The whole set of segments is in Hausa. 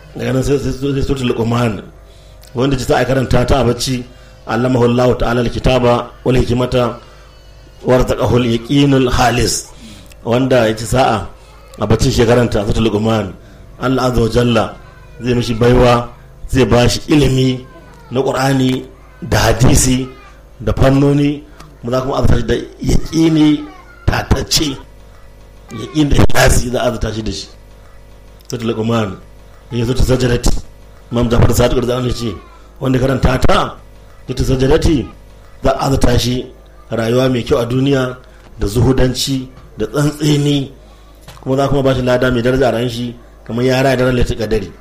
daga nan sai suratul luqman wanda ci ta karanta ta a bacci allamahu Allah ta'ala alkitaba wal hikmata warzaqahu al-yaqinul halis wanda ya ci sa'a a baccin shekaranta suratul luqman Allah azza wa jalla zai mishi baiwa zai ba shi ilimi na qur'ani da hadisi da fannoni mu za kuma azata shi da yaqini tatacce yaqin da ikhlasi za a azata shi da shi suratul luqman ya zo ta sajadati imam jafar sadiq da an ce wanda karanta ta ta sajadati za a azata shi rayuwa mai kyau a duniya da zuhudanci da tsantseni kuma za kuma ba shi lada mai daraja a ran shi kamar ya raya daren lati kadari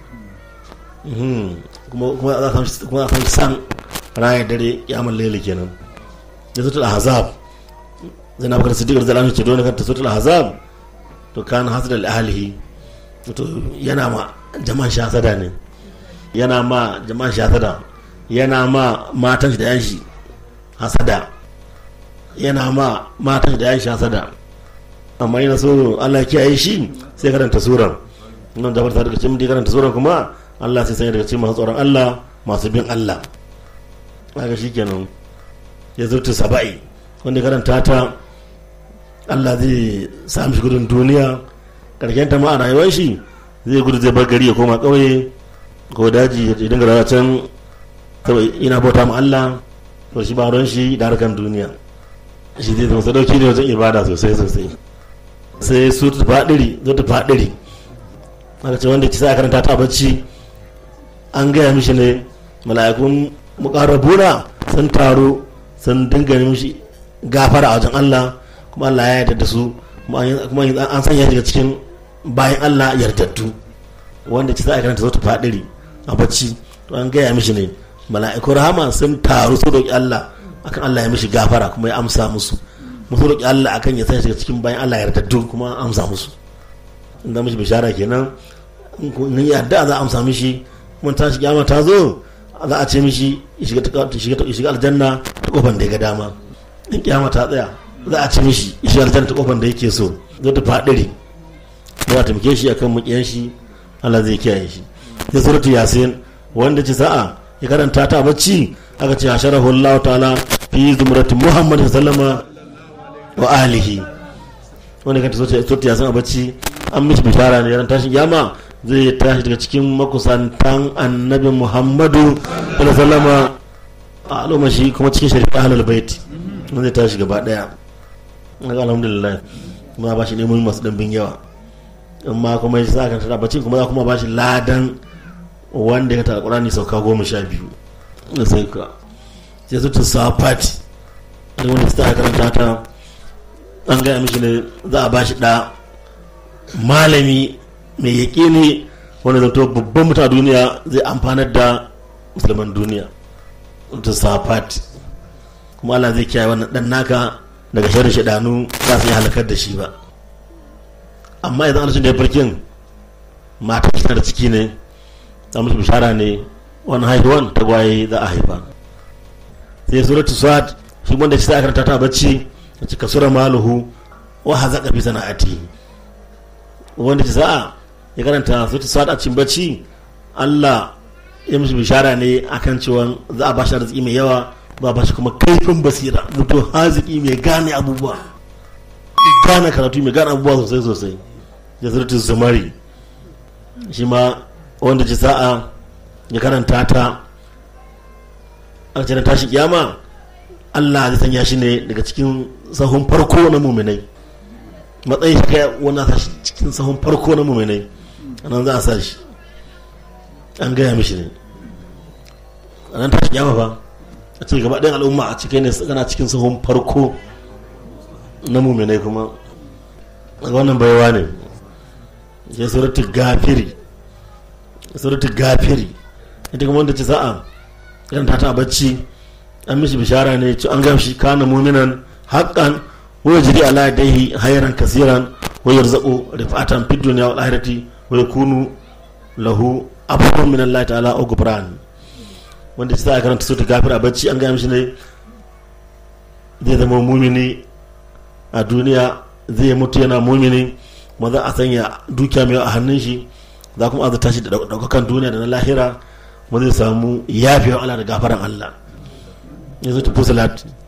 kuma za a san raya dare yaman laili kenan da sutul ahzab zai na bakar siddiqar zalamin ce dole kanta sutul ahzab to kana hasada li ahlihi to yana ma jama'an shasada ne yana ma jama'an shasada yana ma matan shi da yan shi hasada yana ma matan shi da yan shi hasada amma yana so Allah kiyaye shi sai karanta suran nan da farta daga cikin da karanta suran kuma Allah sai sanya daga cikin masu tsoron Allah masu bin Allah kaga shikenan ya zurta saba'i wanda karanta ta Allah zai sami shi gudun duniya karshen ta ma a rayuwar shi zai gudu zai bar gari ya koma kauye ko daji ya dinga rayuwa can saboda ina bauta ma Allah to shi ba ruwan shi da harkan duniya shi zai zama sadauki ne wajen ibada sosai sosai sai su ta faɗiri zo ta faɗiri aka ce wanda ci sa karanta ta bacci an gaya mishi ne mala'ikun mukarrabuna sun taru sun dinga mishi gafara a wajen Allah kuma Allah ya yarda da su kuma an sanya daga cikin bayan Allah yardaddu wanda ci sa karanta zo ta faɗiri a bacci to an gaya mishi ne mala'ikun rahama sun taru su roƙi Allah akan Allah ya mishi gafara kuma ya amsa musu musu roƙi Allah akan ya sanya shiga cikin bayan Allah yardaddu kuma amsa musu inda mishi bishara kenan in yadda za a amsa mishi mun ta shi kiyama ta zo za a ce mishi shiga shiga aljanna ta kofar da ya ga dama in kiyama ta tsaya za a ce mishi shiga aljanna ta kofar da yake so zai ta fadiri za a taimake shi akan mukiyan shi Allah zai kiyaye shi ya suratu yasin wanda ce sa'a ya karanta ta bacci aka ce hasharahu Allah ta'ala fi zumrati Muhammad sallama wa alihi wanda kanta sauti ya san a bacci an mishi bishara ne ran tashin yama zai tashi daga cikin makusantan annabi muhammadu sallama a al'umma shi kuma cikin shari'a ahlul bait wanda zai tashi gaba daya alhamdulillah kuma ba shi neman masu dambin yawa amma kuma ya sa kan bacci kuma za kuma ba shi ladan wanda ya ta alqur'ani sauka goma sha biyu da sai ka sai su ta safati da wanda ta karanta ta an gaya mishi ne za a ba shi ɗa malami mai yaƙi ne wanda zato babban mutum a duniya zai amfanar da musulman duniya ta safat kuma Allah zai kiyaye wannan ɗan naka daga sharri shaɗanu za su yi halakar da shi ba amma idan an da ya farkin mata tana da ciki ne za mu bishara ne wani haihuwan tagwaye za a haifa sai suratu swat shi wanda shi sai karanta ta bacci a cika sura maluhu wa hazaka bi sana'ati wanda ci sa'a ya karanta suratu swat a cikin bacci Allah ya mishi bishara ne akan cewa za a bashi arziki mai yawa za a bashi kuma kaifin basira mutum haziki mai gane abubuwa gane karatu mai gane abubuwa sosai sosai ya suratu zumari shi ma wanda ci sa'a ya karanta ta a cikin tashi kiyama Allah zai sanya shi ne daga cikin sahun farko na muminai matsayin shi kai wani sa shi cikin sahun farko na muminai anan za a sa shi an gaya mishi ne a nan tashi kiyama fa a ce gaba ɗayan al'umma a cikin ne kana cikin sahun farko na muminai kuma daga wannan baiwa ne ya suratu gafiri suratu gafiri ita kuma wanda ce sa'a idan ta ta bacci an mishi bishara ne ci an gamshi kana muminan haqqan wa yajri ala yadayhi hayran kaseeran wa yarzuqu rifatan fid dunya wal akhirati wa yakunu lahu abubuwan min Allah ta'ala o gubran wanda ci sa'a karanta suratu gafir a bacci an gamshi ne zai zama mumini a duniya zai mutu yana mumini kuma za a sanya dukiya mai a hannun shi za kuma azurta shi da ɗaukakan duniya da na lahira kuma zai samu yafiyar Allah da gafaran Allah yanzu ta fusilat